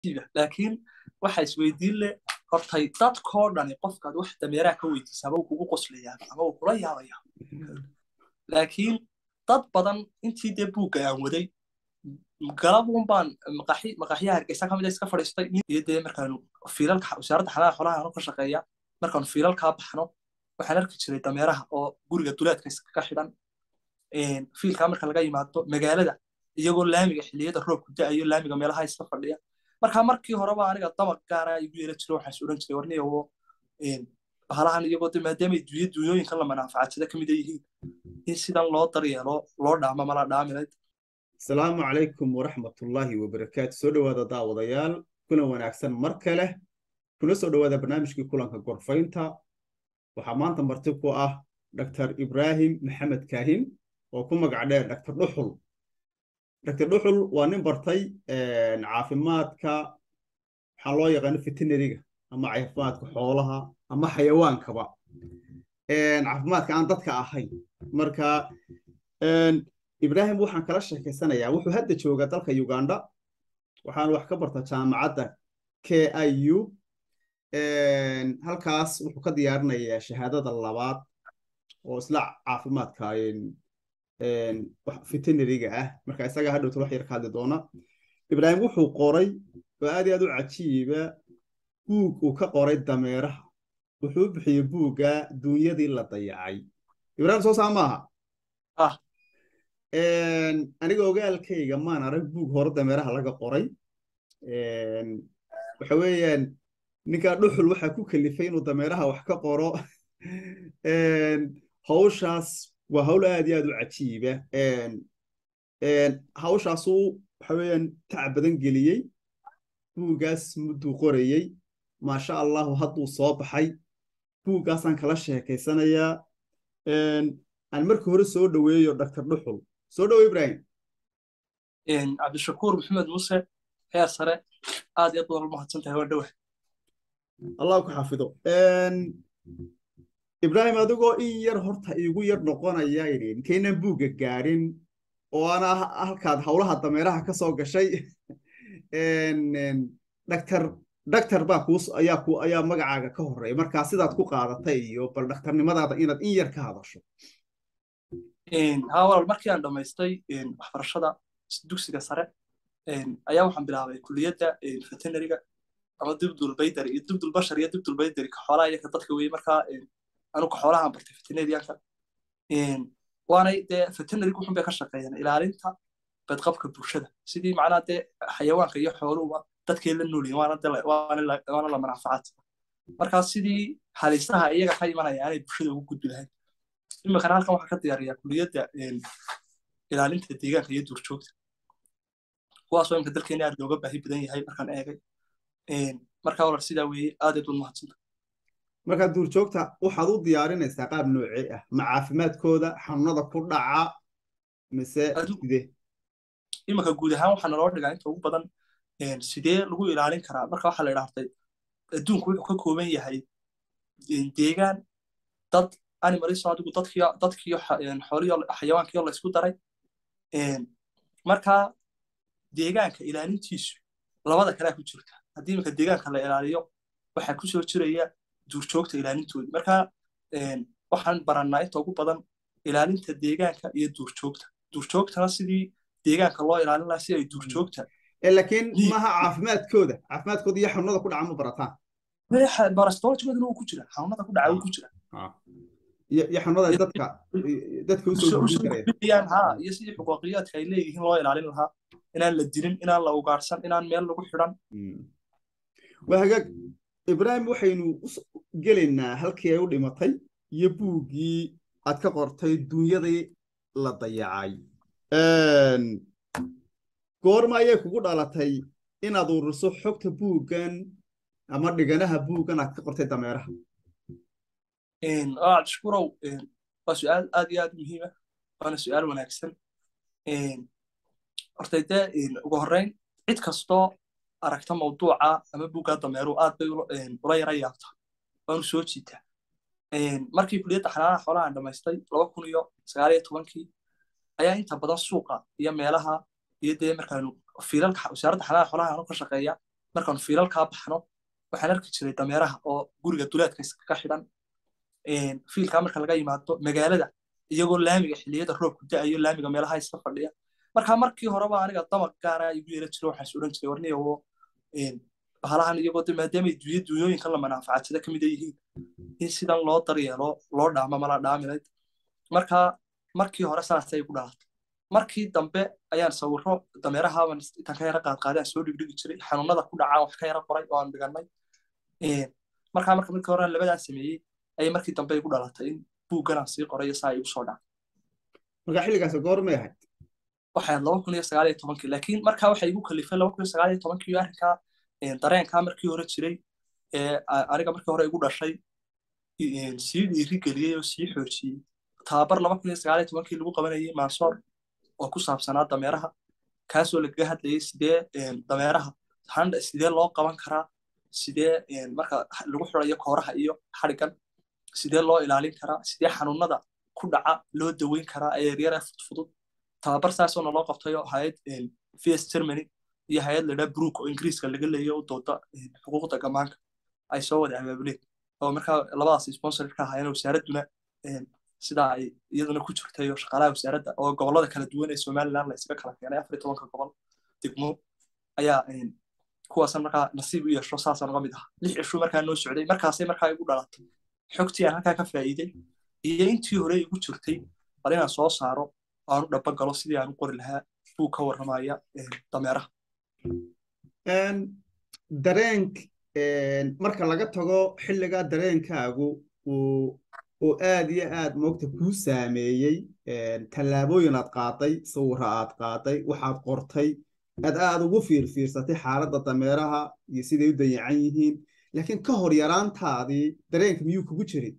cajiiba laakiin waxa isweydiin leh hortay dadkoo dhani qofkaad wax dameeraha ka weydiisa ama uu kugu qoslayaa ama uu kula yaabaya laakiin dad badan intii dee buugga aan waday galabun baan maqaxyaha hargeysa kamid iska fadhiistay iyo dee markaanu fiilalka wasaaradda xanaana xoolaha aanu ka shaqeeya markaanu fiilalkaa baxno waxaan arki jiray dameeraha oo guriga duleedka iskaga xidhan fiilkaa marka laga yimaado magaalada iyagoo laamiga xilliyada roobku da'ayo laamiga meelaha iska fadhiya marka markii horeba aniga dabaq gaara igu yeela jiro waxaan is odhan jiray warniyawo bahalahan iyagoo de maadaamay dunya dunyooyinkan la manaafacadsada kamid yihiin in sidan loo daryeelo loo dhaamo mala dhaamilayd asalaamu calaykum waraxmatullaahi wabarakaatu soo dhowaada daawadayaal kulan wanaagsan mar kale kuna soo dhowaada barnaamijkii kulanka gorfaynta waxaa maanta marti ku ah dr ibraahim maxamed kaahin oo ku magac dheer dr dhuxul dr dhuxul waa nin bartay caafimaadka waxaa loo yaqaano veterinariga ama caafimaadka xoolaha ama xayawaankaba caafimaadka aan dadka ahayn marka ibraahim waxaan kala sheekaysanayaa wuxuu hadda joogaa dalka uganda waxaan wax ka barta jaamacadda k i u halkaas wuxuu ka diyaarinayaa shahaadada labaad oo isla caafimaadka veterinariga ah marka isagaa hadhowta wax yar ka hadli doona ibraahim wuxuu qoray oo aad iyo aad u cajiiba buug uu ka qoray dameeraha wuxuu u bixiyey buugga duunyadii la dayacay ibraahim soo saa maaha aniga ogaalkayga maan arag buug hore dameeraha laga qoray waxa weeyaan ninkaa dhuxul waxaa ku kalifay inuu dameeraha wax ka qoro hawshaas waa hawl aad iyo aad u cajiiba hawshaasuu waxa weeyaan tac badan geliyey buuggaas mudduu qorayey maasha allahu hadduu soo baxay buuggaasaan kala sheekaysanayaa aan marka hore soo dhoweeyo dr dhuxul soo dhowo ibrahim cabdishakuur maxamed muuse heer sare aad iyo aad badan umahadsan tahay waa dhowa allah ku xafido ibrahim adigoo in yar horta iigu yar noqonaya inkaynan buugga gaadhin oo ana halkaad howlaha dameeraha ka soo gashay dhaktar dhaktar baa kuus ayaa ku ayaa magacaaga ka horreeya markaa sidaad ku qaadatay iyo bal dhakhtarnimadaada inaad in yar ka hadasho haa walaal markii aan dhammaystay waxbarashada dugsiga sare ayaa waxaan bilaabay kuliyadda veterinariga ama dibdulbaydari iyo dibdulbashar iyo dibdulbaydari ka xoolaha iyo ka dadka weye markaa anu ka xoolahaan bartay veterinarianka waanay dee veterinariga wuxun bay ka shaqeeyaan ilaalinta badqabka bulshada sidii macnaha dee xayawaanka iyo xooluhuba dadkay la noolyihin waana la manaafacaad markaa sidii halisaha iyaga ka imanaya aanay bulshada ugu gudbi lahayn iminkana halkan waxaa ka diyaariyaa kuliyadda ilaalinta deegaanka iyo duurjoogta kuwaasoo imka dalkeena aad looga baahi badan yahay markaan eegay markaa walar sidaa weeye aad aad umahadsanta markaa duurjoogta waxaad u diyaarinaysaa qaab noocee ah ma caafimaadkooda xanuunada ku dhaca mise sidee iminka guud ahaan waxaa naloo dhigaa inta ugu badan sidee lagu ilaalin karaa marka waxaa la idhaahday adduunku wuxuu ka kooban yahay deegaan dad animaliso adigu dadkiyo dadkiyo xooliyo xayawaankiyo la isku daray markaa deegaanka ilaalintiisu labada kalea ku jirta haddii iminka deegaanka la ilaaliyo waxaa ku soo jiraya duurjoogta ilaalintoodi markaa waxaan barannaa inta ugu badan ilaalinta deegaanka iyo duurjoogta duurjoogtana sidii deegaanka loo ilaalin lahaa si ay duurjoogta laakiin maaha caafimaadkooda caafimaadkooda iyo xanuunada ku dhaca ma barataan barastolojigooda wuu ku jira xanuunada ku dhaca wuu ku jira iyo xanuunada dadka dadka usoo gudbinayaan ha iyo sidii xuquuqiyaadka ay leeyihiin loo ilaalin lahaa inaan la dilin inaan la ugaarsan inaan meel lagu xidhan waa hagaag ibraahim waxaynu gelaynaa halkii ay u dhimatay iyo buuggii aad ka qortay duunyadii la dayacay goorma ayay kugu dhalatay inaad ururiso xogta buuggan ama dhiganaha buuggan aad ka qortay dameeraha cabdishukurow waa su-aal aad iyo aad muhiima waana su-aal wanaagsan hortay dee ugu horreyn cid kastoo aragta mawduuca ama buuggaa dameeru aad bay ula yara yaabta waanu soo jiitaa markii kuliyadda xanaanaha xoolahan dhammaystay laba kun iyo sagaal iyo tobankii ayaa inta badan suuqa iyo meelaha iyo dee markaanu fiilalka wasaaradda xanaanaha xoolaha aanu ka shaqeeya markaan fiilalkaa baxno waxaan arki jiray dameeraha oo guriga duleedka iskaga xidhan fiilkaa marka laga yimaado magaalada iyagoo laamiga xilliyada roobku da'ayo laamiga meelaha iska fadhiya marka markii horeba aniga damaq gaara igu yeela jiro waxaan is odhan jiray warniyawo bahalahan iyagoo de maadaamay duuya duunyooyinkan la manaafacadsada ka mida yihiin in sidan loo daryeelo loo dhaamo mala dhaamilayd marka markii hore saasay igu dhalatay markii dambe ayaan sawiro dameerahaban intaan ka yara qaadqaadaan soo dhigdhigi jiray xanuunada ku dhacaan wax ka yara qoray oo aan dhiganay markaa marka markii hore labadaan sameeyey ayay markii dambe igu dhalatay in buugganaan sii qoray saa igu soo dhaca marka xilligaas goormay ahayd waxay laba kun iyo sagaal iyo tobankii laakiin markaa waxay igu kalifay laba kun iyo sagaal iyo tobankii arrinkaa dareenkaa markii hore jiray aniga markii hore igu dhashay sii dhiiri geliyey oo sii xoojiyey tababar laba kun iyo sagaal iyo tobankii lagu qabanayay mansoor oo ku saabsanaa dameeraha kaasoo lagaga hadlayay sidee dameeraha sidee loo qaban karaa sidee marka lagu xirayo kooraha iyo xadhigan sidee loo ilaalin karaa sidee xanuunada ku dhaca loo daweyn karaa eryara fudfudud tababar saasoona loo qabtay oo hayad vs germany iyo hay-ad ladhaa brook oo ingiriiska laga leeyo u dooda xuquuqda gamaanka ay soo wada abaabuleen oo markaa labadaas sponsor ka ahaayeen wasaaradduna sidaa ay iyaduna ku jirtay oo shaqaalaha wasaaradda oo gobollada kala duwan ee somaliland la isaga kala keenay afar iyo tobanka gobol degmo ayaa kuwaasan markaa nasiib u yeesho saasaan uga mid aha lix cishuu markaa noo socday markaasay markaa igu dhalatay xogtii aan halkaa ka faa'iiday iyo intii hore igu jirtay bal inaan soo saaro aan u dhaba galo sidii aan u qori lahaa buu ka warramaya dameeraha dareenk marka laga tago xilligaa dareenkaagu uu aad iyo aad moogta kuu saameeyey tallaabooyin aad qaaday sawira aad qaaday waxaad qortay aad aad ugu fiirfiirsatay xaaladda dameeraha iyo siday u dayacan yihiin laakiin ka hor yaraantaadii dareenka miyuu kugu jirin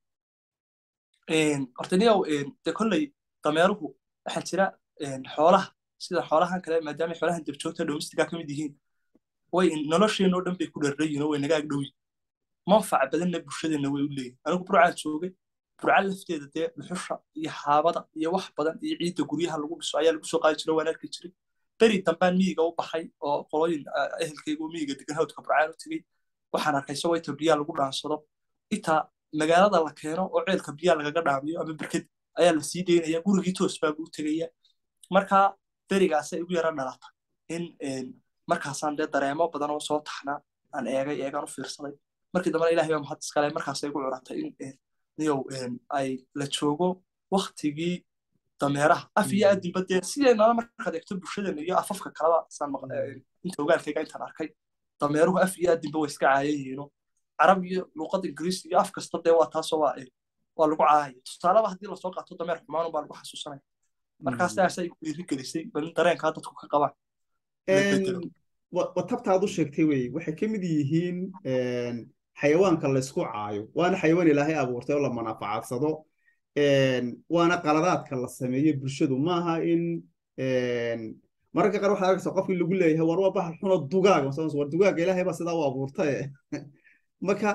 horta niyow de kolley dameeruhu waxaa jira xoolaha sida xoolahan kale maadaama xoolahan dabjoogta domestiga ka mid yihiin way nolosheenoo dhan bay ku dharrayiin oo way naga agdhowiin manfac badanna bulshadeenna way u leeyihin anigu burcaan joogay burca lafteeda dee dhuxusha iyo xaabada iyo wax badan iyo ciidda guryaha lagu dhiso ayaa lagu soo qaadi jira waan arki jiray beri dambaan miyiga u baxay oo qolooyin ehelkayga oo miyiga degan hawdka burcaan u tegey waxaan arkay isagoo inta biyaa lagu dhaansado intaa magaalada la keeno oo ceelka biyaa lagaga dhaamiyo ama berked ayaa la sii daynaya gurigii toos baa buu tegaya markaa berigaasay igu yara dhalata in markaasaan dee dareemo badan oo soo taxnaa aan eegay eegaan u fiirsaday markii dambena ilahay baa mahad iskale markaasay igu curatay in niyow ay la joogo waktigii dameeraha af iyo aadinba dee sideennana markaad eegto bulshadeena iyo afafka kaleba saan inta ogaalkayga intaan arkay dameeruhu af iyo aadinba way iska caayan yihiino carab iyo luuqada ingiriis iyo af kasta dee waa taasoo waa waa lagu caayaya tusaaleba haddii lasoo qaato dameer xumaan baa lagu xasuusanaya markaa sidaasa igu dhiiri gelisay balin dareenkaa dadku ka qabaan watabtaad u sheegtay wey waxay ka mid yihiin xayawaanka laysku caayo waana xayawaan ilaahay abuurtay oo la manaafacadsado waana qaladaadka la sameeyo bulshadu maaha in mararka qaar waxaad arkaysa qofkii lagu leeyahay war waa bahal xuno dugaaga war dugaaga ilaahay baa sidaa u abuurtaye marka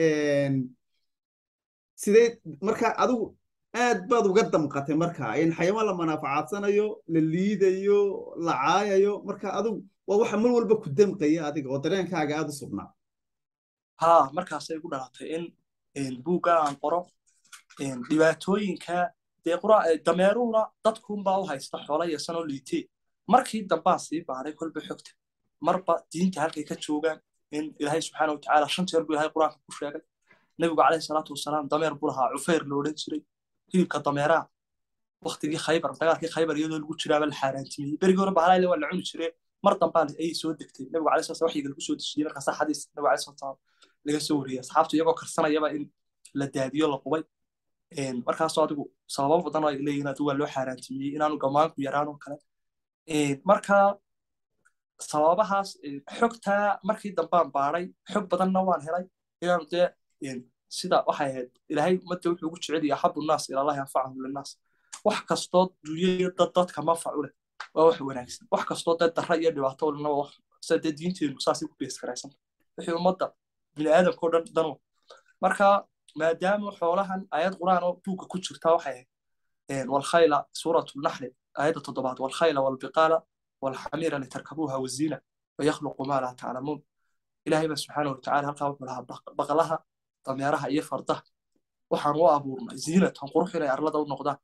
sidee marka adigu aad baad uga damqatay marka in xayawaan la manaafacadsanayo la liidayo la caayayo marka adigu waa waxa mar walba ku damqaya adiga oo dareenkaaga aad u sugnaa ha markaasay igu dhalatay in buugga aan qoro dhibaatooyinka dee dameeruhuna dadkunbaa u haysta xoola yeesanoo liitee markii dambaan sii baaray kolba xogta marba diinta halkay ka joogaan in ilaahay subxaana watacaala shan jeer buu ilahay qur-aanka ku sheegay nebigu calayhi salaatu wasalaam dameer buu lahaa cufeyr la odhan jiray hilibka dameeraha waktigii khaybar dagaalkii khaybar iyadoo lagu jiraaba la xaaraantimiyey berigii hore bahalayle waa la cuni jiree mar dambaa ayay soo degtay nebigu calayhi salatu waxyiga lagu soo dejiyey markaasaa xadiis nebigu calayhi salatu salaam laga soo wariyey asxaabtu iyagoo karsanayaba in la daadiyo la qubay markaasoo adigu sababo badan oo ay leeyihin adigu waa loo xaaraantimiyey inaanu gamaanku yaraan oo kale marka sababahaas xogtaa markii dambaan baaray xog badanna waan helay inaanu dee sida waxay ahayd ilaahay ummadda wuxuu ugu jecel yahay axabu nnaas ilallahi anfacahum linnaas wax kastoo dunyaya dad dadka manfac u leh waa wax wanaagsan wax kastoo dee darra iyo dhibaato ulena waa wax sida dee diinteenu saasay ku beeskaraysan wixii ummadda bini aadamkao dhan danu marka maadaama xoolahan ayad quraan oo buugga ku jirta waxay ahayd walkhayla suuratu naxli aayadda toddobaad walkhayla walbiqaala walxamiira litarkabuuha waziina wayakhluqu maa laa taclamuun ilaahay baa subxaana watacaala halkaa wuxuu lahaa baqlaha dameeraha iyo fardaha waxaan u abuurnay ziinatan qurux inay arlada u noqdaan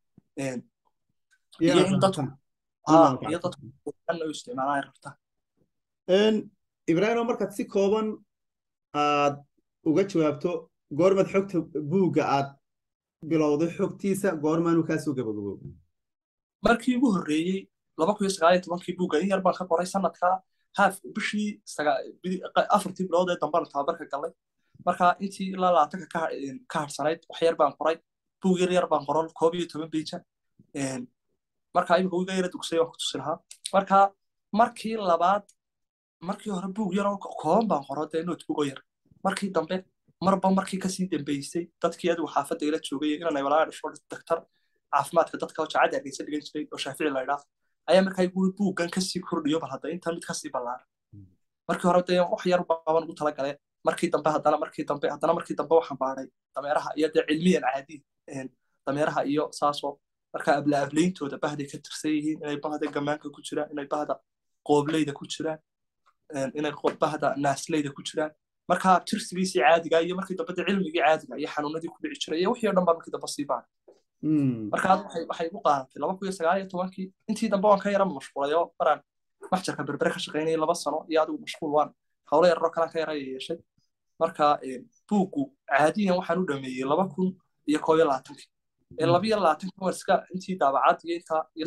iyo in dadku iyo dadku u isticmaalaan ay rabtaan ibraahimo markaad si kooban aad uga jawaabto goormaad xogta buugga aad bilowday xogtiisa goormaanu kaa soo gabagaboobo markii ugu horreeyey laba kun iyo sagaal iyo tobankii buugga in yar baan ka qoray sanadkaa haaf bishii afartii bilood ee dambana tababarka galay marka intii ilaa labaatanka ka harsanayd wax yar baan qoray buug yar yar baan qoron koob iyo toban beija marka imika wiga yara dugsay waan ku tusi lahaa marka markii labaad markii hore buug yaroo kooban baan qoro dee notebook yar markii dambe marba markii kasii dambeysay dadkii adigu xaafadda ila joogay inaan walaa dhasho daktar caafimaadka dadka oo jaacadda ageysa dhigan jiray oo shaafici la idhaa ayaa markaa guri buuggan kasii kordhiyo bal hadda intan mid kasii ballaaran markii hore dee wax yar baaban ugu talagale markii dambe haddana markii dambe haddana markii dambe waxaan baadhay dameeraha iyo dee cilmiyan caadi dameeraha iyo saasoo markaa abla ableyntooda bahday ka tirsan yihiin inay bahda gamaanka ku jiraan inay bahda qoobleyda ku jiraan inay bahda naasleyda ku jiraan markaa tirsigiisii caadiga iyo markii dambe dee cilmigii caadiga iyo xanuunadii ku dhici jiray iyo wixii o dhan baa markii dambe sii baadhay markaa waxay igu qaadatay laba kun iyo sagaal iyo tobankii intii dambe waan ka yara mashquulay oo maraan maxjarka berbere ka shaqaynayay laba sano iyo adigu mashquul waan howlo yararoo kalaan ka yara yeeshay marka buuggu caadiyan waxaan u dhameeyey laba kun iyo koob iyo labaatankii ee laba iyo labaatanki waan iska intii daabacad iyo intaa iyo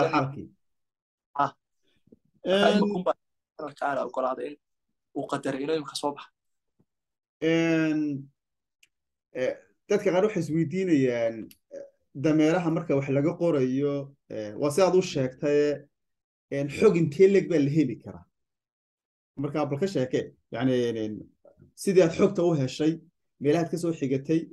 safarkaala ogolaaday in uu qadaray inuu imika soo baxa dadka qaar waxay isweydiinayaan dameeraha marka wax laga qorayo waa si aad u sheegtaye xog intee leg baa la heli karaa marka bal ka sheeke yani sidii aad xogta u heshay meelahaad ka soo xigatay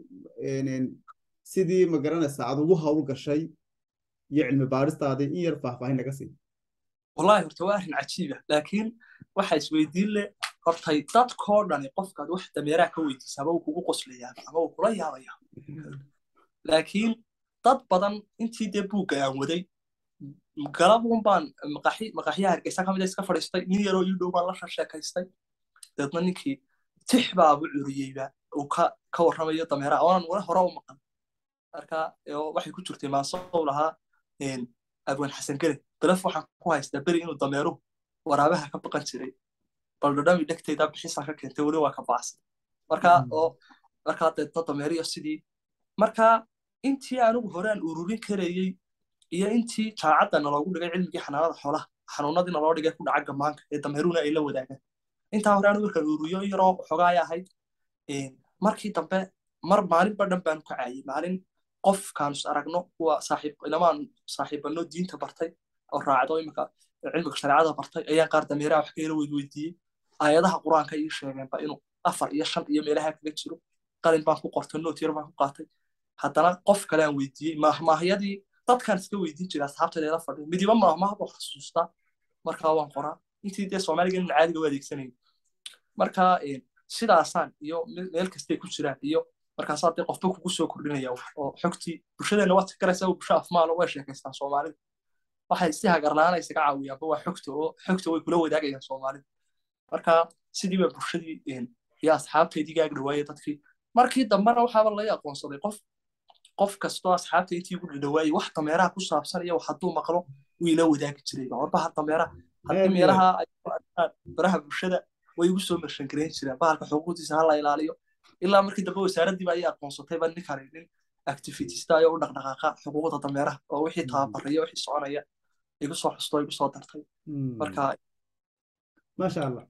sidii ma garanaysa aad ugu hawl gashay iyo cilmi baaristaadii in yar faahfaahin naga sii wallahi horta waa arrin cajiiba laakiin waxa isweydiin leh hortay dadkoo dhani qofkaad wax dameeraha ka weydiisa ama uu kugu qoslayaa ama uu kula yaabaya laakiin dad badan intii dee buugga aan waday galabun baan maqaxyaha hargeysa ka mid iska fadhiistay nin yaroo ii dhow baan la sheekaystay deedna ninkii tix baabu curiyeyba uu ka warramayo dameeraha oonan wala hore u maqan marka waxay ku jirtay maasow lahaa abwan xasan gele belef waxaan ku haystaa beri inuu dameeruhu waraabaha ka baqan jiray bal dhadhami dhegtayda bixisaan ka keentay weli waa ka bacsan marka oo markaa deedna dameeriyo sidii marka intii anigu hore aan ururin karayey iyo intii jaacadda naloogu dhigay cilmigii xanaanada xoolaha xanuunadii naloo dhigay ku dhaca gamaanka ee dameeruhuna ay la wadaagaan intaa hore anigu markaan ururiyo yaroo xogaay ahayd markii dambe mar maalinba dhan baanu ka caayey maalin qofkaan is aragno kuwa saaxiib ilamaan saaxiibano diinta bartay oo raacdo imika cilmiga shareecada bartay ayaan qaar dameeraha wax ka yara weydweydiiyey aayadaha qur-aanka ii sheegeenba inuu afar iyo shan iyo meelaha kaga jiro qalin baan ku qortay noot yar baan ku qaatay haddana qof kale aan weydiiyey maahmaahyadii dadkaan iska weydiin jiray asxaabtayda ila fadhiya midiba maahmaah buu xasuustaa markaa waan qoraa intii dee soomaaliga inaan caadiga u adeegsanayay marka sidaasaan iyo meel kastay ku jiraan iyo markaasaa dee qofba kugu soo kordhinaya oo xogtii bulshadeenna waad garaysaa bulsho afmaalo way sheekaystaan soomaalida waxay si hagarlaana isaga caawiyaanba waa xogta oo xogta way kula wadaagayaan soomaalida marka sidii baa bulshadii iyo asxaabtaydii gaag dhawaayay dadkii markii dambena waxaaba laga aqoonsaday qof qof kastoo asxaabta intii ugu dhadhawaayay wax dameeraha ku saabsan iyo wax hadduu maqlo wuu ila wadaagi jiray warbaha dameeraha haddii meelaha ay ku arkaan baraha bulshada way igu soo mershan garayn jireen bahalka xuquuqdiisa ha la ilaaliyo ilaa markii dambe wasaaraddiiba ayay aqoonsatay baa ninkani nin activitista ayoo u dhaqdhaqaaqa xuquuqda dameeraha oo wixii tababaraya wixii soconaya igu soo xusto igu soo dartay marka maasha allah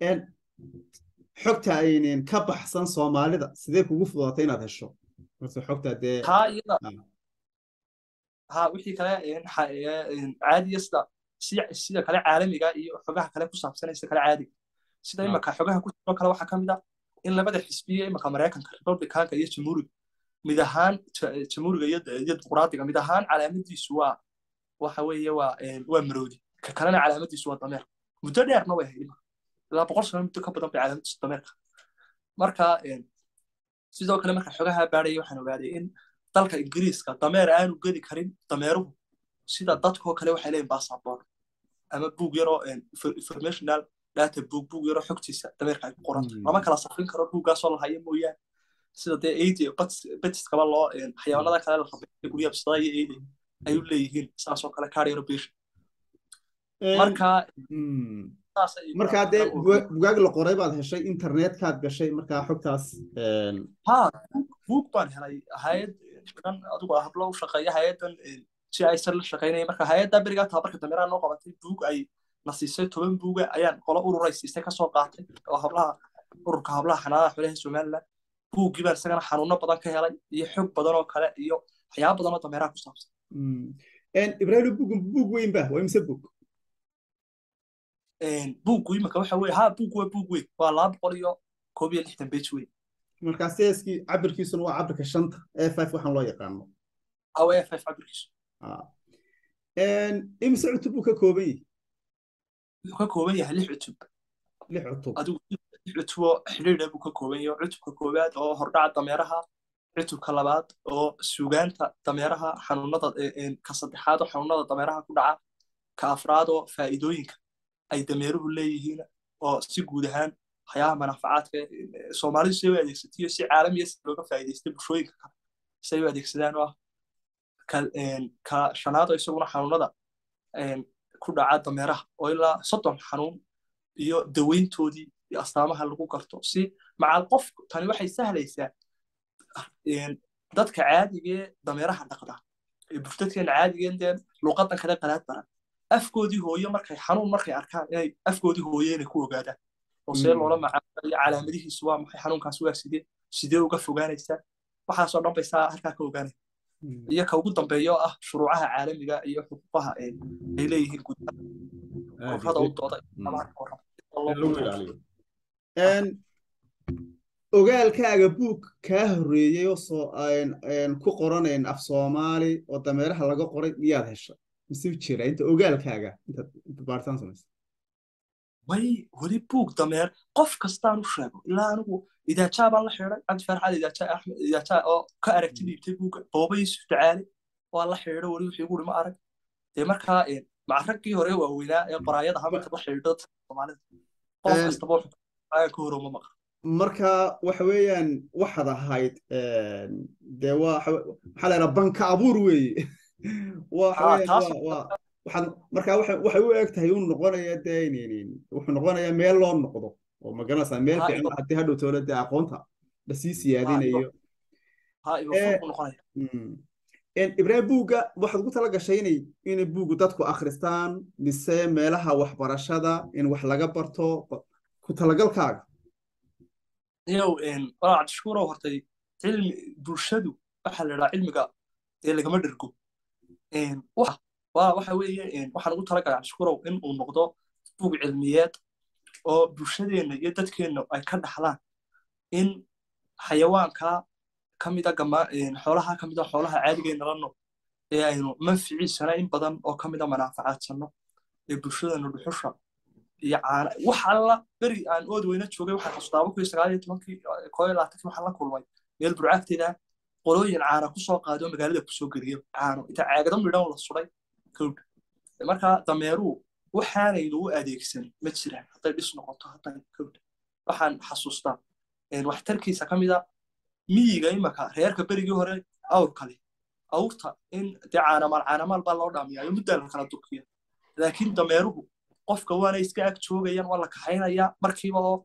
xogta aynan ka baxsan soomaalida sidee kugu fududatay inaad hesho marse xogta dee taa iyada ha wixii kale caadiya sida sida kale caalamiga iyo xogaha kale ku saabsanaysa kale caadiga sida imaka xogaha ku jiro kale waxaa ka mid ah in labada xisbiye imaka maraykanka republicanka iyo jamhuuriga mid ahaan jamhuuriga iyo dimuqraadiga mid ahaan calaamadiisu waa waxa weeye waa waa maroodi ka kalena calaamadiisu waa dameer muddo dheerna way ahayd ilaa boqol sano muddo ka badan bay calaamadiisu dameerka marka sidoo kale marka xogaha baadhaya waxaan ogaaday in dalka ingiriiska dameer aanu gedi karin dameeruhu sida dadkoo kale waxay leeyihin basaboor ama buug yaroo informational data buug buug yaroo xogtiisa dameerka ay ku qoranto lama kala safrin karo buuggaasoo la hayo mooyaane sida dee eydi betiskaba loo xayawaanada kale la rabay guryaha bisada iyo eydi ay u leeyihiin saasoo kale kaadhiyaro biir marka markaa dee bugaag la qoray baad heshay internetkaad gashay markaa xogtaas ha buug baan helay hayad dhan adigu hablo u shaqeeya hayadan si aysan la shaqaynaya marka hayadda berigaa tababarka dameeraha noo qabatay buug ay na siisay toban buuga ayaan qolo ururay siisay kasoo qaatay oo hablaha ururka hablaha xanaadaha xoolaha somaliland buuggii baan isagana xanuuno badan ka helay iyo xog badan oo kale iyo waxyaaba badan oo dameeraha ku saabsan ibrahim buugun buug weyn ba waa imse buug buuggu imika waxa weye ha buug waa buug weyn waa laba boqol iyo koob iyo lixdan bej weyn markaa seeskii cabirkiisuna waa cabirka shanta e five waxaan loo yaqaano aw e five cabirkiisu imise cutub buu ka kooban yahay wuxuu ka kooban yahay lix cutub lix cutub adigu lix cutuboo xidhiidha buu ka kooban yahay cutubka koowaad oo hordhaca dameeraha cutubka labaad oo sugaanta dameeraha xanuunada ka saddexaad oo xanuunada dameeraha ku dhaca ka afraad oo faa'iidooyinka ay dameeruhu leeyihiin oo si guud ahaan waxyaabaha manaafacaadka soomaalidu say u adeegsatiyo si caalamiya si looga faa'iidaystay bulshooyinka kale say u adeegsadaan oo ah ka shanaad oo isaguna xanuunada ku dhaca dameeraha oo ilaa soddon xanuun iyo daweyntoodii iyo astaamaha lagu garto si macal qof tani waxay sahlaysaa dadka caadigee dameeraha dhaqda ee bulshadkeena caadigeen dee luuqadan kale qalaad baran afkoodii hooye markay xanuun markay arkaan inay afkoodii hooye inay ku ogaadaan oo see loola macaamalayo calaamadihiisu waa maxay xanuunkaas waa sidee sidee uga fogaanaysaa waxaasoo dhan bay saa halkaa ka ogaanaya iyo ka ugu dambeeya oo ah shuruucaha caalamiga iyo xuquuqaha ay leeyihiin gudaha u dooda ogaalkaaga buug kaa horreeyey oo soo ku qoranayn af soomaali oo dameeraha laga qoray miyaad hesha mise jira inta ogaalkaaga intaad baaritaan samaysa way weli buug dameer qof kastaan u sheego ilaa anigu idaajaa baan la xidhay cabdi farxaad idaajaa axmed idaajaa oo ka aragti dhiibtay buugga booba yusuf ducaale waa la xidhay weli wixii guri ma arag dee markaa maca raggii hore waaweynaa ee qoraayada hamarka la xidhiidho dadka soomaalida qof kastaba wuxuu ka horoma maqan marka waxa weeyaan waxaad ahayd dee waxaa la yidhaha banka abuur weeye waxaad markaa waxay u eg tahay uu noqonaya dee wuxuu noqonayaa meel loo noqdo oo magaranaysaa meel fiican haddii hadhow toole dee aqoonta lasii siyaadinayo ibraahim buugga waxaad ugu tala gashay inay inay buuggu dadku akhristaan mise meelaha waxbarashada in wax laga barto ku talagalkaaga yow walaa cabdishakuurow hortay cilmi bulshadu waxaa la idhaha cilmiga dee lagama dhergo waxa weeye waxaan ugu talagalay cabdishakuurow in uu noqdo buug cilmiyeed oo bulshadeenna iyo dadkeenna ay ka dhaxlaan in xayawaanka ka mida xoolaha ka mida xoolaha caadigeenna la nool ee aynu manficiisana in badan oo ka mida manaafacaadsanno ee bulshadeenna dhuxusha iyo caana wax alla beri aan ood weyna joogay waxaan xasuustaaba kuwii sagaal iyo tobankii koo iyo labaatankii waxaan la kulmay meel burcaagteeda qolooyin caana kusoo qaado magaalada kusoo geliya caano inta caagado midhan la suday kowdha marka dameeruhu waxaanaynu u adeegsan ma jiraan hadday dhis noqoto hadday kowdha waxaan xasuustaa waxtarkiisa ka mida miyiga imaka reerka berigii hore awrkale awrta in dee caanamaal caanamaal baa loo dhaamiyaa muddaa la kala durkiya laakiin dameeruhu qofka waana iska ag joogayaan waa la kaxaynayaa markiiba oo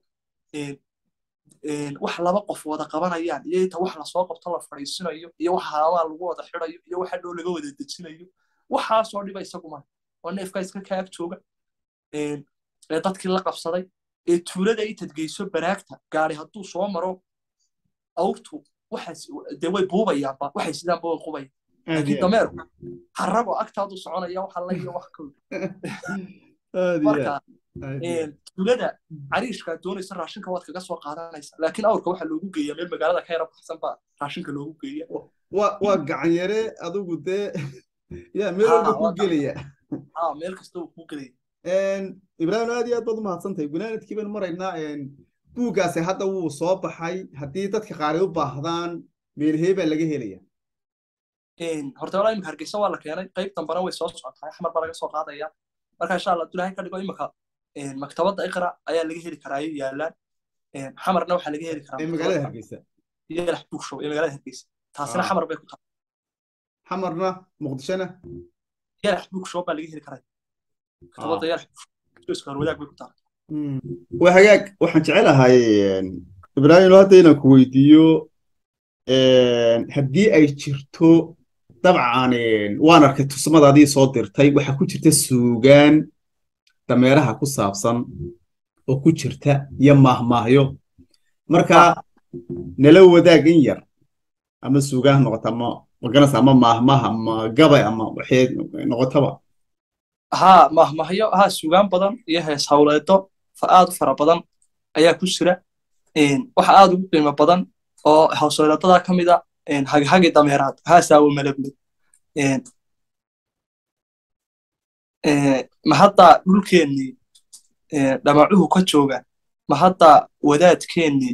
wax laba qof wada qabanayaan iyo inta wax lasoo qabto la fadhiisinayo iyo wax haamaa lagu wada xidayo iyo waxa dhow laga wada dejinayo waxaasoo dhiba isaguma oo neefka iska ka ag jooga ee dadkii la qabsaday ee tuulada intad geyso baraagta gaari hadduu soo maro awrtu waxaas dee way buubayaanba waxay sidaanba way qubayan laakiin dameerku haragoo agtaadu soconaya waxa la iyo wax kowda marka tuulada cariishka doonaysa raashinka waad kaga soo qaadanaysa laakiin awrka waxaa loogu geeya meel magaalada ka yara baxsan baa raashinka loogu geeya waa gacan yare adigu dee ya meel walba ku gelaya meel kasta uu ku gelaya ibraahim aad iyo aad baad u mahadsantahay gunaanadkii baynu maraynaa buuggaasi hadda wuu soo baxay haddii dadka qaar ay u baahdaan meelhee baa laga helaya horta walaa imika hargeysa waa la keenay qayb dambana way soo socotaa xamar baa laga soo qaadaya marka insha allah abdullahi ka dhigo imika maktabadda iqra ayaa laga heli karaa ayay yaalaan xamarna waxaa laga heli karaa magaalada hargeysa yalax buugshow ee magaalada hargeysa taasina xamar bay ku tahay xamarna muqdishona yalax buugshow baa laga heli karaa maktabadda yalax buugshow wadaag bay ku tahay waa hagaag waxaan jecelahay ibraahim hadda inaan ku weydiiyo haddii ay jirto dabcan waan arkay tusmadaadii soo dirtay waxaa ku jirta suugaan dameeraha ku saabsan oo ku jirta iyo maahmaahyo marka nala wadaag in yar ama suugaan ha noqota ama magaranaysa ama maahmaah ama gabay ama waxay noqotaba haa maahmaahyo haa suugaan badan iyo hees hawleedo aad u fara badan ayaa ku jira waxa aad ugu qiimo badan oo hawsooladada ka mid a haghagi dameeraad haasaawo malable ma hadda dhulkeennii dhamacuhu ka jooga ma hadda wadaadkeennii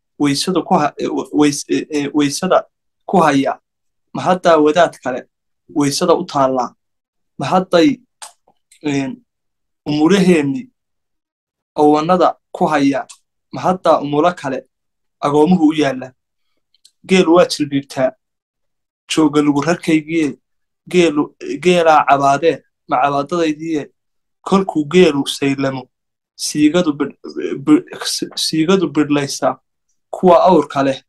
weysada ku haya ma hadda wadaad kale weysada u taallaa ma hadday umuraheennii owannada ku haya ma hadda umulo kale agoomuhu u yaalla geelu waa jilbiibtaa jooga lugu rarkaygiye geelu geelaa cabaadee ma cabaadadaydiiye kolkuu geelu saylamo siigadu bidhlaysaa kuwa awrka leh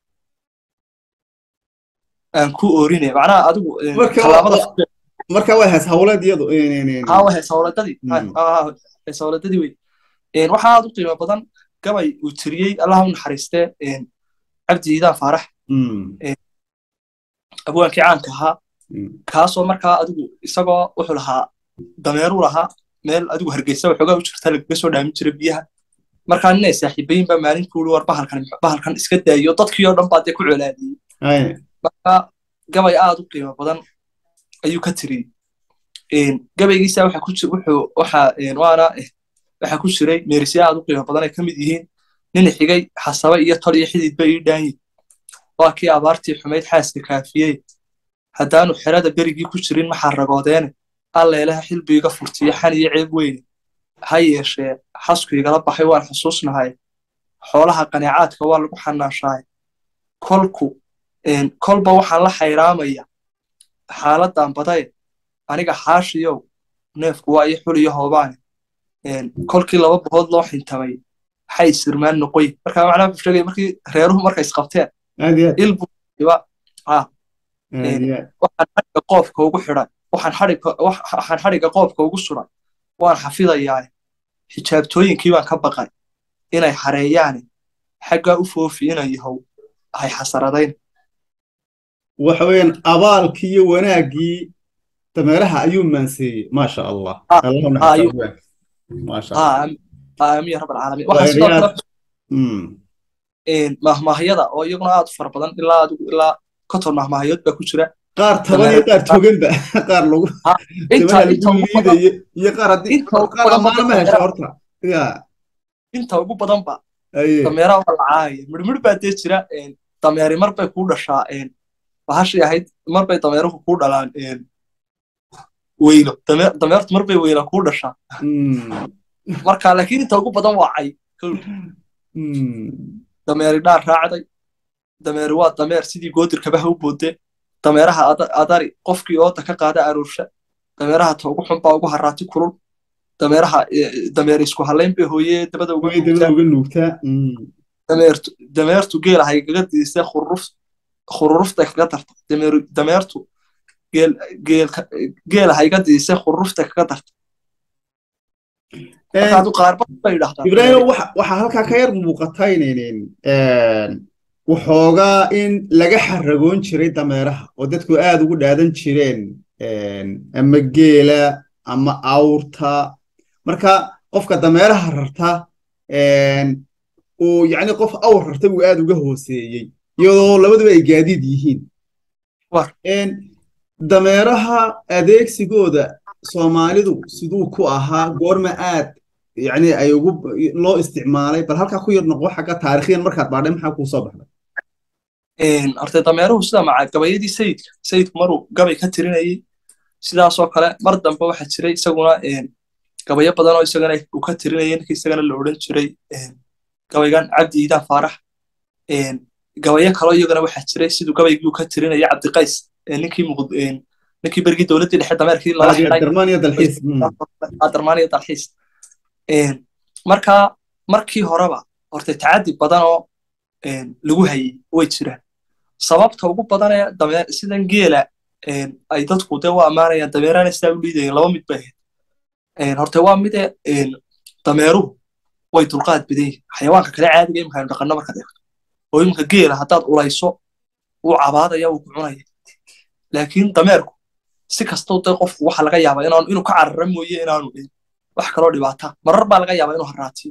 aan ku oorine macnaha adigu marka waa hees hawleed iyadu haa waa hees hawleedadii hees hawleedadii wey waxaa aad u qiimo badan gabay uu tiriyey allaha u naxariistee cabdi iidaan faarax abwaankii caanka ahaa kaasoo markaa adigu isagoo wuxuu lahaa dameeruu lahaa meel adigu hargeysa waxoogaa u jirta lagaga soo dhaamin jira biyaha markaa ninay saaxiibayin baa maalin kuuli war bahalkan bahalkan iska daayo dadkii oo dhan baa dee ku colaadiyey marka gabay aad u qiimo badan ayuu ka tiriyey gabaygiisa waxa ku jir wuxuu waxa waana waxaa ku jiray meerisya aad u qiimo badan ay ka mid yihiin nin xigay xasabe iyo tol iyo xididba ii dhaanyi waa kii abaartii xumayd xaaska kaafiyey haddaanu xerada berigii ku jirin maxaa ragoodeene alleelaha xilbiiga furtiyo xan iyo ceeb weyne ha yeeshee xasku igala baxay waan xusuusnahay xoolaha qaniicaadka waa lagu xanaashahay kolku kolba waxaan la xayraamaya xaaladdan badaye aniga xaashiyow neefku waa ii xul iyo hoobaane kolkii laba boqod loo xintamay waxay sirmaan noqoy marka macnaha wuxuu sheegaya markii reeruhu markay isqabteen ilbuiba waxaan xadhiga qoofka ugu xidhay waxaan xadhiga qoofka ugu suray waan xafidayaa xijaabtooyinkii baan ka baqay inay xareeyaane xaggaa u foofi inan yahow hay xasaradayn waxa weeyaan abaalkii iyo wanaaggii dameeraha ayuu maanseeyey maasha allah aamiin rab alcaalamiin waxaa sidoo kale mahmaahyada oo iyaguna aad u fara badan ilaa adigu ilaa konton mahmaahayood baa ku jira qaar toban iyo qaar toganba qaar lagu liidayo iyo qaar haddii qaar amaana ma hesha horta ya inta ugu badanba dameeraha waa lacaaya midhmidh baa dee jira dameeri mar bay kuu dhashaa bahashii ahayd mar bay dameeruhu kuu dhalaan weylo dameertu mar bay weyla kuu dhashaa marka laakiin inta ugu badan waa cay dameeri dhaar raacday dameeri waa dameer sidii goodirkabaha u boodde dameeraha adari qofkii ooda ka qaada aruursha dameeraha ta ugu xun baa ugu haraati kulul dameeraha dameer isku halayn bay hooye dabada uga nuugtaa dameertu geela haygaga diisay khururufta kaga darta dameertu geela hayga diisay khururufta kaga darta ibraahim waxaa halkaa ka yar muuqata inaynin waxoogaa in laga xaragoon jiray dameeraha oo dadku aad ugu dhaadan jireen ama geela ama awrta marka qofka dameeraha rarta uu yacni qof awr rarta uu aad uga hooseeyey iyadoo labaduba ay gaadiid yihiin dameeraha adeegsigooda soomaalidu siduu ku ahaa goorma aad yani ay ugu loo isticmaalay bal halkaa ku yar noqo xagga taarikhyan markaad baadhay maxaa kuu soo baxday horte dameeruhu sida maca gabayadii sayidka sayidku maruu gabay ka tirinayey sidaasoo kale mar dambe waxaa jiray isaguna gabayo badan oo isagana uu ka tirinaya ninkii isagana la odhan jiray gabaygan cabdi iidaan faarax gabayo kaloo iyagana waxaa jiray siduu gabaygii uu ka tirinaya cabdiqays ninkii ninkii berigii dowladdii dhexe dameerkii lala xidhay darmaaniya dalxiis marka markii horeba horta tacaddi badan oo lagu hayay way jiraan sababta ugu badan ee dameer sidan geela ay dadku dee u ammaanayaan dameerana sidaa u liidayeen laba mid bay ahayd horta waa mide dameeruhu way dulqaad badan yihin xayawaanka kale caadiga imikaanu dhaqanno markaad eegto oo iminka geela haddaad ulayso wuu cabaadaya wuu ku cunaya laakiin dameerku si kastoo dee qofku waxa laga yaabaa inaanu inuu ka carara mooye inaanu dhin wax kaloo dhibaata marar baa laga yaabaa inuu haraatiyo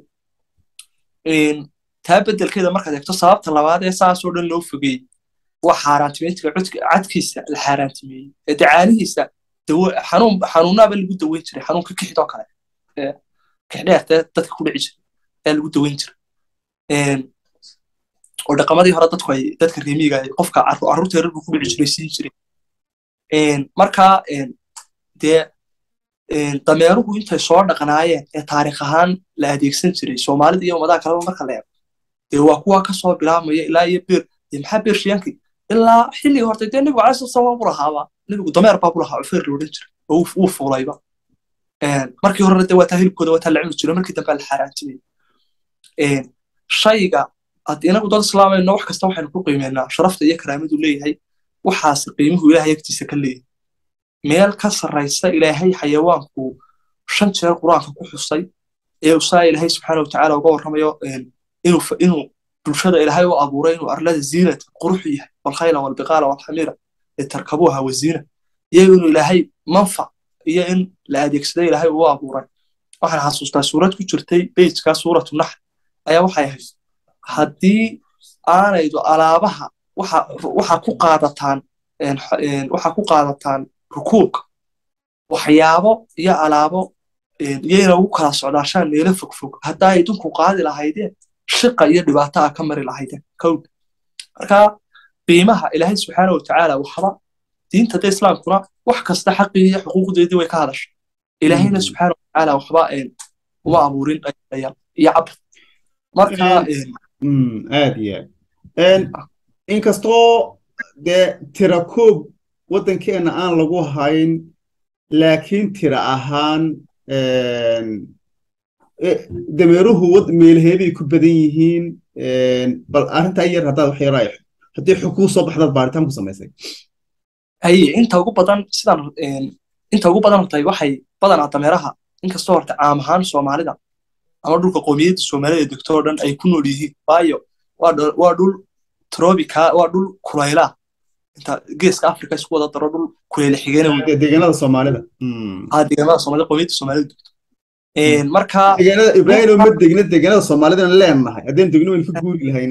taa beddelkeeda markaad eegto sababta labaad ee saasoo dhan loo fogeeyey waa xaaraantimeyntiga cadkiisa la xaaraantimeeyey ee dacaanihiisa xanuunaaba lagu daweyn jiray xanuunka kixidoo kale kixdheertee dadka ku dhici jiray ayaa lagu daweyn jiray oo dhaqamadii hore dadku ay dadka reemiga qofka carruurta yarar buu ku dhici jiray siin jiray marka dee dameeruhu intay soo dhaqnaayeen ee taarikh ahaan la adeegsan jiray soomaalida iyo ummadaha kaleba marka la eego dee waa kuwa kasoo bilaabmaya ilaa iyo beer maxaa beershiyankii ilaa xilligii hortay dee nebigu calai salaam bu lahaaba nebigu dameer baa bu lahaa cufeer la odhan jiray oo wuu fuulayba markii horena dee waa taa hilibkooda waa taa la cuni jiro markii dambe la xaaraantimay shayga inagu dad islaamayno wax kasta waxaynu ku qiimeynaa sharafta iyo karaamadu leeyahay waxaas qiimuhu ilaahay agtiisa ka leeyahay meel ka sarraysa ilaahay xayawaanku shan jeer qur-aanka ku xusay ee usaa ilaahay subxaana watacaala uga warramayo inuu bulshada ilaahay u abuuray inuu arlada ziinata quruxu yahay walkhayla walbiqaala walxamiira litarkabuuha waziina iyo inuu ilaahay manfac iyo in la adeegsaday ilaahay uu abuuray waxaan xasuustaa suurad ku jirtay bejka suuratu naxl ayaa waxay ahayd haddii aanaydu alaabaha waxa ku qaadataan waxa ku qaadataan rukuubka waxyaabo iyo alaabo iyayna ugu kala socdaashaan meelo fogfog haddaa idinku qaadi lahaydeen shiqa iyo dhibaato a ka mari lahaydeen kowda marka qiimaha ilaahay subxaana watacaala waxba diinta da islaamkuna wax kasta xaqii iyo xuquuqdeedii way ka hadashay ilaahayna subxaana watacaala waxba uma abuurin iyo cabr marka aad iyo aad inkastoo dee tira koob waddankeenna aan lagu hayn laakiin tira ahaan dameeruhu meelheebay ku badan yihiin bal arrintaa yar haddaad wax yaraa haddii xukuu soo baxdaad baaritaan ku samaysay haye inta ugu badan sidan inta ugu badan hortay waxay badanaa dameeraha inkastoo horta caam ahaan soomaalida ama dhulka qoomiyadda soomaalida degto oo dhan ay ku nool yihiin waayo waa dhul trobica waa dhul kulaylaa inta geeska africa isku wada daro dhul kulayla xigeen deegaanada soomaalida deegaanada soomaalida qoomiyadda soomaalida degto marka ibrahim ma degna deegaanada soomaalidana leenahay haddeen degno waynu ka guuri lahayn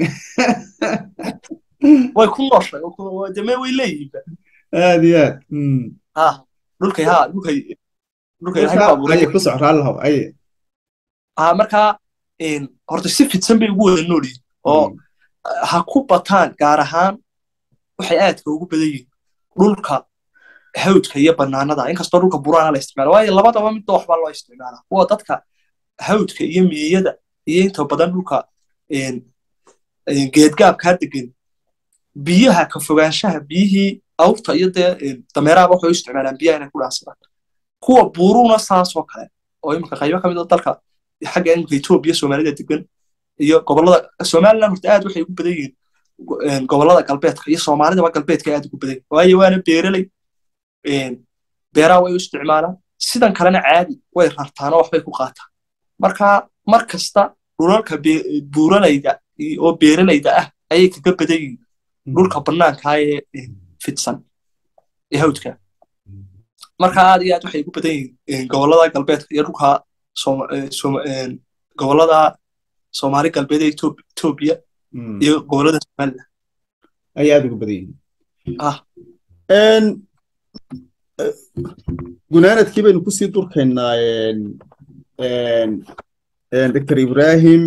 way ku nooshay deme way leeyihiinba aad iyo aad ha dhulkay ha dhulkay dhulkay aye ku soc raallahow aye ha marka horta si fidsan bay ugu wada nool yihiin oo ha ku bataan gaar ahaan waxay aadka ugu badan yihiin dhulka hawdka iyo banaanada inkastoo dhulka buraana la isticmaala waayo labadaba midba waxbaa loo isticmaalaa kuwa dadka hawdka iyo miyiyada iyo inta badan dhulka geedgaabkaa degan biyaha ka fogaanshaha biyihii awrta iyo dee dameeraha waxay u isticmaalaan biyaha inay ku dhaansadaan kuwa buuruuna saasoo kale oo iminka qaybo ka mid a dalka xagga iminka etoobiya soomaalida degan iyo gobolada somaliland horta aad waxay ugu badan yihiin gobolada galbeedka iyo soomaalidaba galbeedka aad ugu badan waayo waana beeraley beeraha way u isticmaalaan sidan kalena caadi way rartaanoo waxbay ku qaataan marka mar kasta dhulalka buuralayda oo beeralayda ah ayay kaga badan yihiin dhulka bannaankaa ee fidsan ee hawdka marka aad iyo aad waxay ugu badan yihiin gobolada galbeedka iyo dhulka gobolada soomaali galbeed ee etoobiya iyo gobolada somaliland ay aad ugu badan yihiin gunaanadkii baynu kusii durkaynaa doctor ibrahim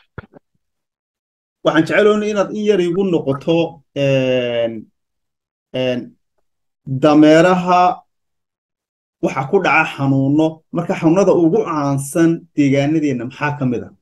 waxaan jeceloona inaad in yar igu noqoto dameeraha waxa ku dhaca xanuuno marka xanuunada ugu caansan deegaanadeenna maxaa ka mid a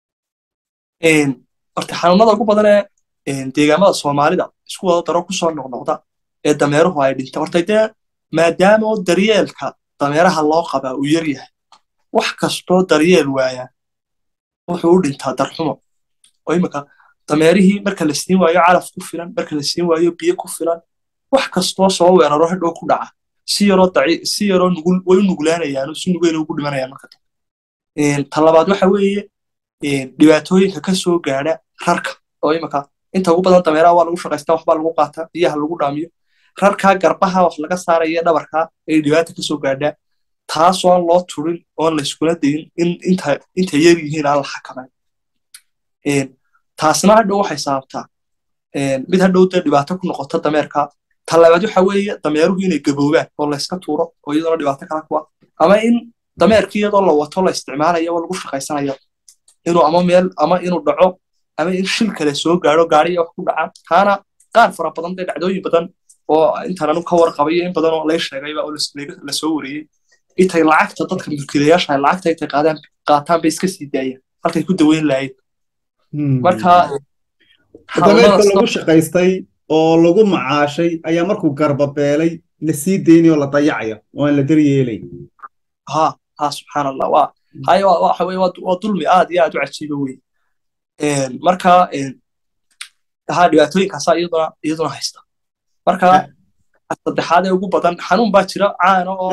horta xanuunada ugu badan ee deegaamada soomaalida isku wada daro kusoo noqnoqda ee dameeruhu ay dhinta horta dee maadaama oo daryeelka dameeraha loo qabaa uu yar yahay wax kastoo daryeel waaya wuxuu u dhintaa darxumo oo imika dameerihii marka la siin waayo calaf ku filan marka la siin waayo biyo ku filan wax kastoo soo weeraro hadhow ku dhaca si yaroo si yaroo nugul way u nuglaanayaan si nugeyna ugu dhimanayaan marka ta labaad waxa weeye dhibaatooyinka ka soo gaadha rarka oo imika inta ugu badan dameeraha waa lagu shaqaystaa waxbaa lagu qaataa biyaha lagu dhaamiyo rarkaa garbaha wax laga saaraya dhabarkaa ay dhibaata ka soo gaadhaa taasoo aan loo turin oon la iskula dayin in inta yar yihiin aan la xakamayn taasna hadhow waxay sababtaa mid hadhow dee dhibaato ku noqota dameerka ta labaad waxa weeye dameeruhu inay gaboobaan oo layska tuuro oo iyadoona dhibaato kala kuwa ama in dameerkii iyadoo la wato la isticmaalayo oo lagu shaqaysanayo inuu ama meel ama inuu dhaco ama in shil kale soo gaadho gaariya wax ku dhaca taana qaar fara badan dee dhacdooyin badan oo intaan anu ka warqabayo in badan oo lay sheegayba oo la soo wariyey intay lacagta dadka mulkiilayaasha lacagta intay qaadaan qaataan bay iska sii daayaan halkay ku daweyn lahayd marka dameerka lagu shaqaystay oo lagu macaashay ayaa markuu garbabeelay la sii daynay oo la dayacaya oo aan la daryeelay ha ha subxaan allah waa hay waxa weye waa dulmi aad iyo aad u cajiiba wey marka ha dhibaatooyinkaasa iyaduna iyaduna haysta marka saddexaad ee ugu badan xanuun baa jira caana oo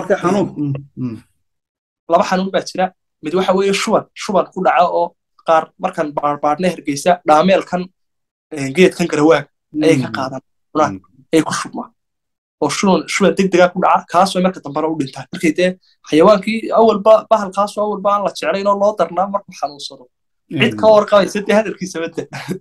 laba xanuun baa jira mid waxa weeye shuban shuban ku dhaca oo qaar markan baarbaarne hergeysa dhaameelkan geedkan garawaaga ayay ka qaadaan cunaan ay ku shubmaan oo shuban shuban degdega ku dhaca kaasoo marka dambana u dhintaan markay dee xayawaankii awalba bahalkaasoo awalba aan la jeclayn oo loo darnaa markuu xanuunsado cid ka warqabaysa dee hadalkiisa badda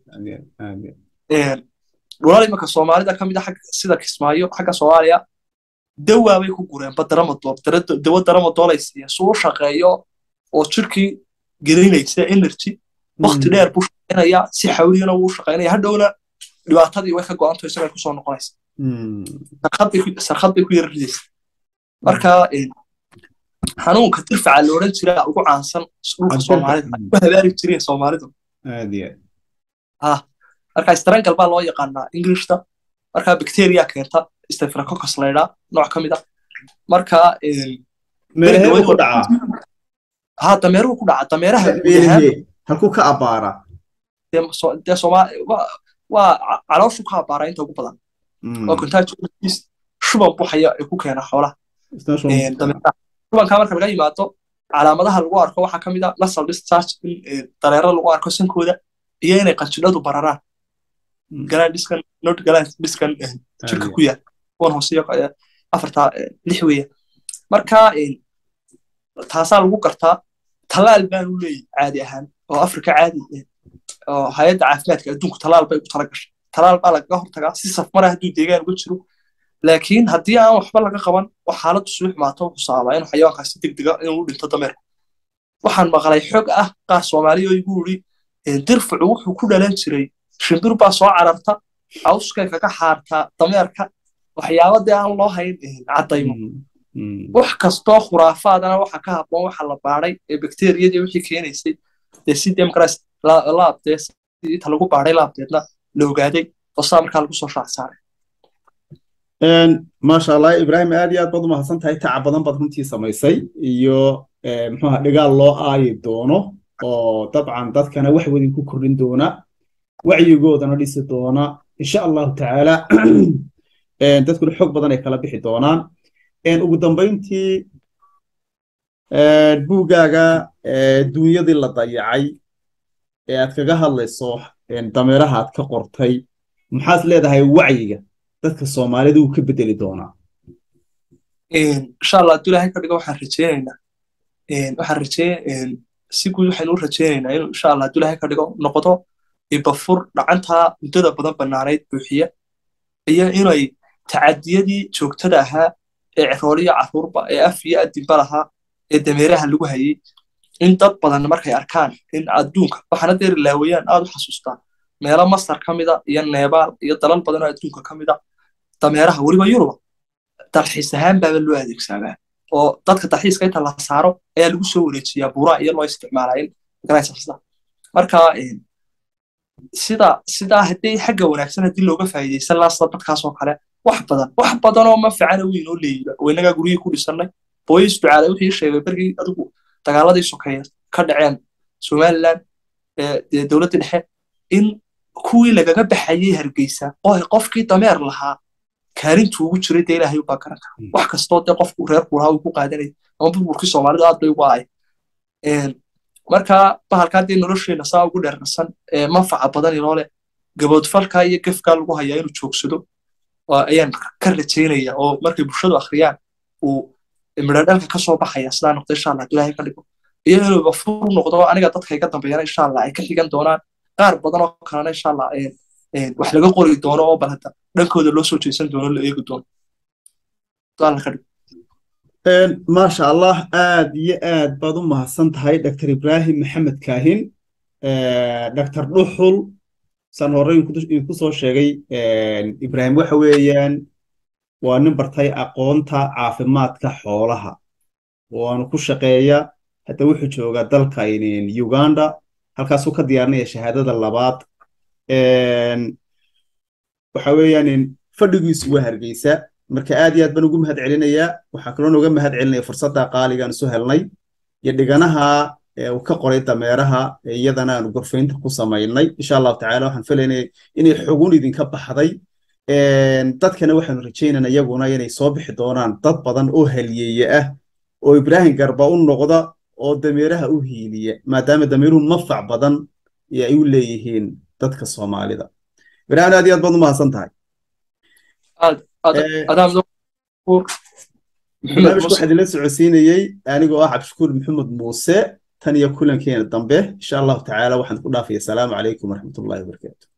dhulal imanka soomaalida ka mid a sida kismaayo xagga soomaaliya dawaa bay ku gureen badaramadool dawo daramadoolay siiya suu u shaqeeyo oo jirkii gelinaysa energy wakti dheer buu shaqaynaya si xawliyana wuu shaqaynaya hadhowna dhibaatadii way ka go'anto isagay kusoo noqonaysa sarkhad bay ku yara ridaysa marka xanuunka dirfaca la odhan jira ugu caansan dhulka soomaalida ku habaari jireen soomaalidu marka strangal baa loo yaqaanaa englishta marka bacteria keenta staphylococcus laydhaa nooc ka mid a marka ha dameeruhu ku dhaca dameeraha halkuu ka abaara dee waa calooshu ka abaara inta ugu badan oo contagious shuban buxaya ee ku keena xoolaha shubanka marka laga yimaado calaamadaha lagu arko waxaa ka mid a nasal discharge in dareero lagu arko sankooda iyo inay qanjidhadu bararaan galaan dhiskan not galaan dhiskan jirka ku yaal kuwan hooseyo afarta lix weeya marka taasaa lagu gartaa talaal baanu leeyahy caadi ahaan oo afrika caadi oo hay-adda caafimaadka adduunku talaal bay ugu tala gashay talaal baa lagaga hortagaa si safmara hadduu deegaan uga jiro laakiin haddii aan waxba laga qaban oo xaaladdu suu xumaato wuxuu sababaa inuu xayawaankaasi degdega inuu u dhinto dameerka waxaan maqlay xog ah qaar soomaaliya oo igu yidhi dirfucu wuxuu ku dhalan jiray shimbir baa soo cararta cawskay kaga xaartaa dameerka waxyaaba dee aan loo hayn caddaymo wax kastoo khuraafaadana waxa ka habboon waxa la baadhay ee bakteriyadii wixii keenaysay dee si democras laabdee inta lagu baadhay laabdeedna la ogaaday oo saa markaa lagu soo shaac saaray maasha allah ibraahim aad iyo aad baad umahadsan tahay taca badan baad runtii samaysay iyo muxuuha dhigaal loo aayi doono oo dabcan dadkana wax wadin ku kordhin doona wacyigoodana dhisi doona insha allahu tacaala dadkuna xog badan ay kala bixi doonaan ugu dambayntii buuggaaga duunyadii la dayacay ee aad kaga hadlayso dameeraha aad ka qortay maxaad leedahay wacyiga dadka soomaalida uu ka bedeli doonaa insha allah hadduu ilaahay ka dhigo waxaan rajeynaynaa waxaan rajey si guud waxaynu u rajeynaynaa inuu insha allah hadduu ilaahay ka dhigo noqdo ibafur dhacantaa muddada badan bannaanayd buuxiya iyo inay tacadiyadii joogtada ahaa ee cirooliya carruurba ee af iyo adinba lahaa ee dameeraha lagu hayey in dad badan markay arkaan in adduunka waxaana deeri laawayaan aad u xasuustaa meelo masar ka mida iyo neebaal iyo dalal badan oo adduunka ka mida dameeraha weliba yuruba dalxiis ahaan baaba loo adeegsadaa oo dadka dalxiiska inta la saaro ayaa lagu soo wareejiyaa buuraha iyo loo isticmaalaa in magaranaysasda marka sida sidaa haddii xagga wanaagsan haddii looga faa'iidaysan lahaa sida dadkaas oo kale wax badan wax badan oo manfacana weyn oo leeyiba oo innagaa guryihii ku dhisannay booyis ducaale wixii sheegay bergii adigu dagaaladii sokeeya ka dhaceen somaliland dee dowladdii dhexe in kuwii lagaga baxayey hargeysa qofkii dameer lahaa kaalintuu ugu jiray dee ilaahay ubaa garan kara wax kastoo dee qofku reerku lahaa uu ku qaadanayay ama burburkii soomaalidu aad bay ugu ahay marka bahalkaa dee nolosheena saa ugu dheerarsan manfaca badan inoo leh gaboodfalkaa iyo gefkaa lagu hayaa inuu joogsado ayaan ka rajaynaya oo markay bulshadu akhriyaan uu midhadhalka ka soo baxaya sidaa noqdo insha allah ilaahay ka dhigo iyo inuuba fur noqdo aniga dadka iga dambeeyana insha allah ay ka xigan doonaan qaar badan oo kalena insha allah wax laga qori doono oo bal hadda dhankooda loo soo jeesan doono la eegi doono alla ka dhigo maasha allah aad iyo aad baad u mahadsan tahay dr ibrahim maxamed kaahin dr dhuxul saan hore idinku soo sheegay ibrahim waxa weeyaan waa nin bartay aqoonta caafimaadka xoolaha waanu ku shaqeeya hadda wuxuu joogaa dalka uganda halkaasuu ka diyaarinaya shahaadada labaad waxa weeyaan fadhigiisu waa hargeysa marka aad iyo aad baan ugu mahad celinayaa waxaa kaloo nooga mahad celinaya fursadda qaaligaan isu helnay iyo dhiganaha uu ka qoray dameeraha iyadana aanu gorfaynta ku samaynay insha allahu tacala waxaan filaynaya inay xogun idinka baxday dadkana waxaanu rajaynana iyaguna inay soo bixi doonaan dad badan oo haliyeeye ah oo ibraahim garba u noqda oo dameeraha u hiiliya maadaama dameeruhu manfac badan ay u leeyihiin dadka soomaalida ibraahim aad iyo aad baad u mahadsan tahay barnaamijku waxaa idinla socodsiinayey anigoo ah cabdishakuur maxamed muuse tan iyo kulankeena dambe insha allahu tacaala waxaan ku dhaafaya asalaamu calaykum waraxmatullahi wabarakaatu